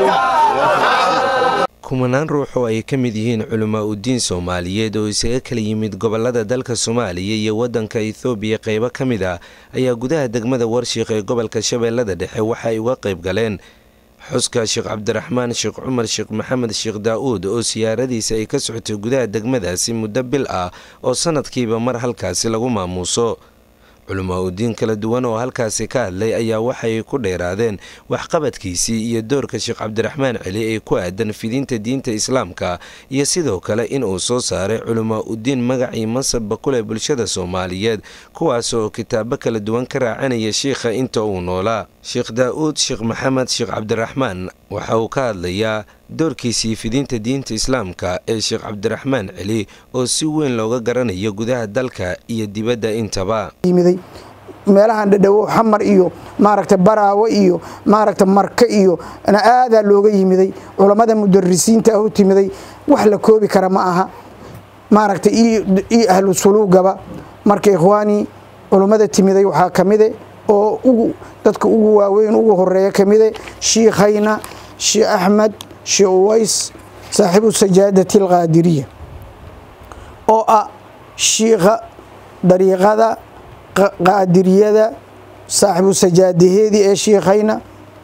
kumanaan ruux oo ay ka mid yihiin culamaa udiin soomaaliyeed oo isaga kala yimid gobolada dalka soomaaliya iyo waddanka ethoobiya qaybo ka mid ah ayaa gudaha degmada warshiikh ee gobolka shabeellada dhexe waxa ay uga qayb galeen xuska sheekh cabdiraxmaan sheekh cumar sheekh maxamed sheekh daa-uud oo siyaaradiisa ay ka socotay gudaha degmadaasi muddo bil ah oo sanadkiiba mar halkaasi lagu maamuuso culamaa udiin kala duwan oo halkaasi ka hadlay ayaa waxay ku dheeraadeen waxqabadkiisii iyo doorka sheekh cabdiraxmaan celi ee ku aadan fidinta diinta islaamka iyo sidoo kale in uu soo saaray culamaa udiin magacii mansabba ku leh bulshada soomaaliyeed kuwaas oo kitaabo kala duwan ka raacanaya sheikha inta uu noolaa sheekh daa-uud sheekh maxamed sheekh cabdiraxmaan waxa uu ka hadlayaa doorkiisii fidinta diinta islaamka ee sheekh cabdiraxmaan celi oo si weyn looga garanayo gudaha dalka iyo dibadda intaba yimiday meelahan dhadhawo xamar iyo maaragta baraawo iyo maaragta marka iyo aadaa looga yimiday culammada mudarisiinta ah u timiday wax la koobi kara ma aha maaragta iyo ahlu suluugaba marka ikhwaanii culummada timiday waxaa ka mide oo ugu dadka ugu waaweyn ugu horeeya ka mide shiikhayna sheekh axmed sheekh uways saaxiibu sajaadati alqaadiriya oo ah shiikha dariiqada qaadiriyada saaxiibu sajaadaheedii ee shiikhayna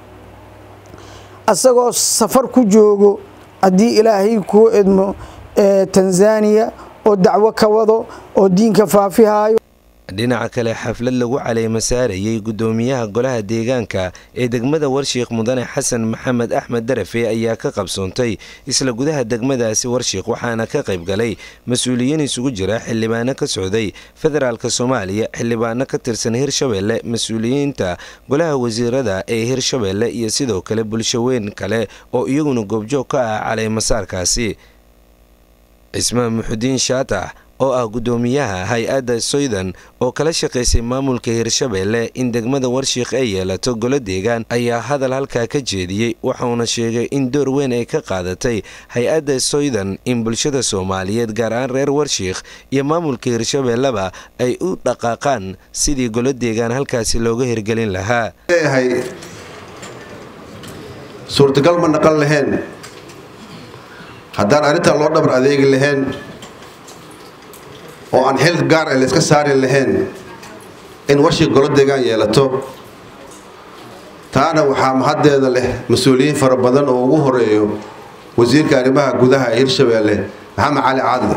asagoo safar ku joogo haddii ilaahay kuu edmo tanzaniya oo dacwo ka wado oo diinka faafihaayo dhinaca kale xaflad lagu caleyma saarayay guddoomiyaha golaha deegaanka ee degmada warshiikh mudane xasan maxamed axmed darafe ayaa ka qabsoontay isla gudaha degmadaasi warshiikh waxaana ka qayb galay mas-uuliyiin isugu jira xildhibaano ka socday federaalk soomaaliya xildhibaano ka tirsan hirshabeelle mas-uuliyiinta golaha wasiirada ee hirshabeelle iyo sidoo kale bulshaweyn kale oo iyaguna goobjoog ka ah caleymasaarkaasi cismaan muxudiin shaatax oo ah guddoomiyaha hay-adda soydan oo kala shaqaysay maamulka hirshabeelle in degmada warshiikh ay yeelato golo deegaan ayaa hadal halkaa ka jeediyey waxauna sheegay in door weyn ay ka qaadatay hay-adda soydan in bulshada soomaaliyeed gaar ahaan reer warshiikh iyo maamulka hirshabeelleba ay u dhaqaaqaan sidii golo deegaan halkaasi looga hirgelin lahaa suurtagal ma naqan lahayn haddaan arrintaa loo dhabar adeegi lahayn oo aan xil gaar ah layska saari lahayn in warshii golo deegaan yeelato taana waxaa mahaddeeda leh mas-uuliyiin fara badan oo ugu horeeyo wasiirka arrimaha gudaha ee hirshabeelle maxamed cali caadle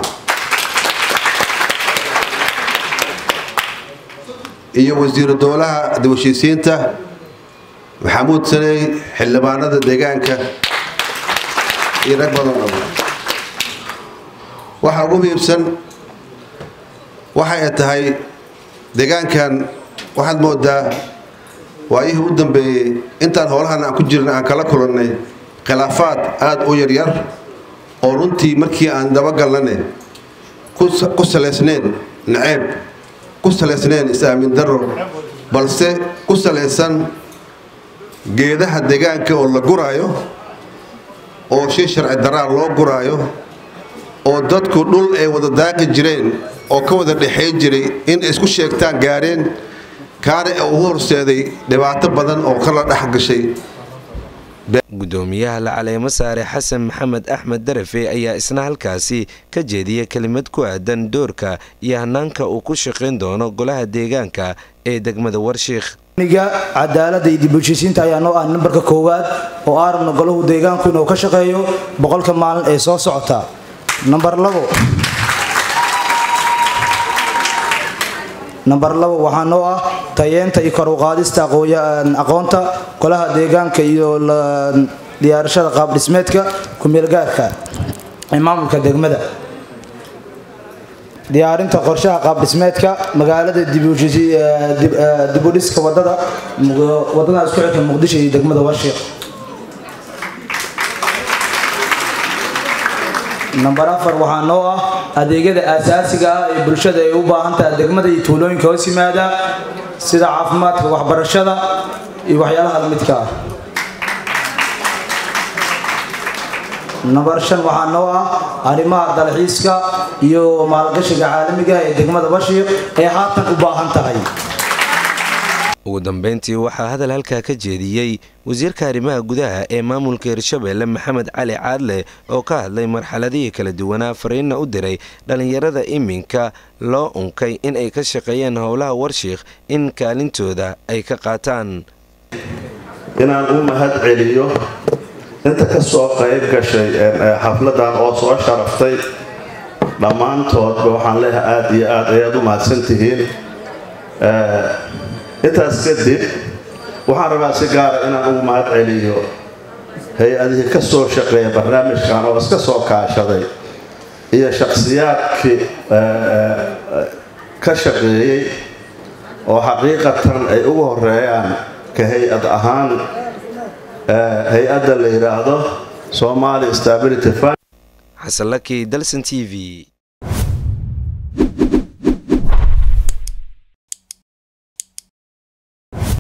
iyo wasiiru dowlaha dawashiisiinta maxamuud saney xildhibaanada deegaanka iyo rag badan oo waxaa ugu muhiibsan waxa ay tahay deegaankan waxaad moodaa waayihii u dambeeyey intaan howlahan aan ku jirna aan kala kulannay khilaafaad aada u yaryar oo runtii markii aan dabagalnane ku salaysnayn naceeb ku salaysnayn is-aamin daro balse ku salaysan geedaha deegaanka oo la guraayo oo shay sharci daraa loo guraayo oo dadku dhul ay wada daaqi jireen oo ka wada dhexayn jiray in isku sheegtaan gaadheen kaana ugu horseeday dhibaato badan oo kala dhex gashay guddoomiyaha la caleemo saare xasan maxamed axmed darafe ayaa isna halkaasi ka jeediyay kelimad ku aadan doorka iyo hanaanka uu ku shaqayn doono golaha deegaanka ee degmada warshiikh niga cadaalada iyo dibulshisiinta ayaa noo ah nambarka koowaad oo aarabna golahu deegaanku inuu ka shaqeeyo boqolka maalin ee soo socota nambar labo nambar labo waxaa noo ah tayeenta iyo koruqaadista aqoonta golaha deegaanka iyo diyaarashada qaabdhismeedka kumeelgaarka ee maamulka degmada diyaarinta qorshaha qaabdhismeedka magaalada dibudhiska wadada wadada isku xirka muqdisho iyo degmada warshiiq nambar afar waxaa noo ah adeegyada aasaasiga ah ee bulshada ay u baahan tahay degmada iyo tuulooyinka hoos yimaada sida caafimaadka waxbarashada iyo waxyaalaha lamidka ah nambar shan waxaa noo ah arrimaha dalxiiska iyo maalgashiga caalamiga ee degmada bashiiq ee haatan u baahan tahay ugu dambeyntii waxaa hadal halkaa ka jeediyey wasiirka arrimaha gudaha ee maamulka hirshabeelle maxamed cali caadle oo ka hadlay marxaladihii kala duwanaa fariinna u diray dhallinyarada iminka loo unkay in ay ka shaqeeyaan howlaha warshiikh in kaalintooda ay ka qaataan inaan u mahad celiyo inta ka soo qayb gashay xafladan oo soo sharaftay dhammaantoodba waxaan leeyahay aada iyo aad ayaad u mahadsan tihiin intaas kadib waxaan rabaa si gaara inaan ugu mahad celiyo hay-adihii ka soo shaqeeya barnaamijkan oo iska soo kaashaday iyo shakhsiyaadkii ka shaqeeyey oo xaqiiqatan ay ugu horeeyaan ka hay-ad ahaan hay-adda la yidhaahdo somali stability fund xasanlaki dalson t v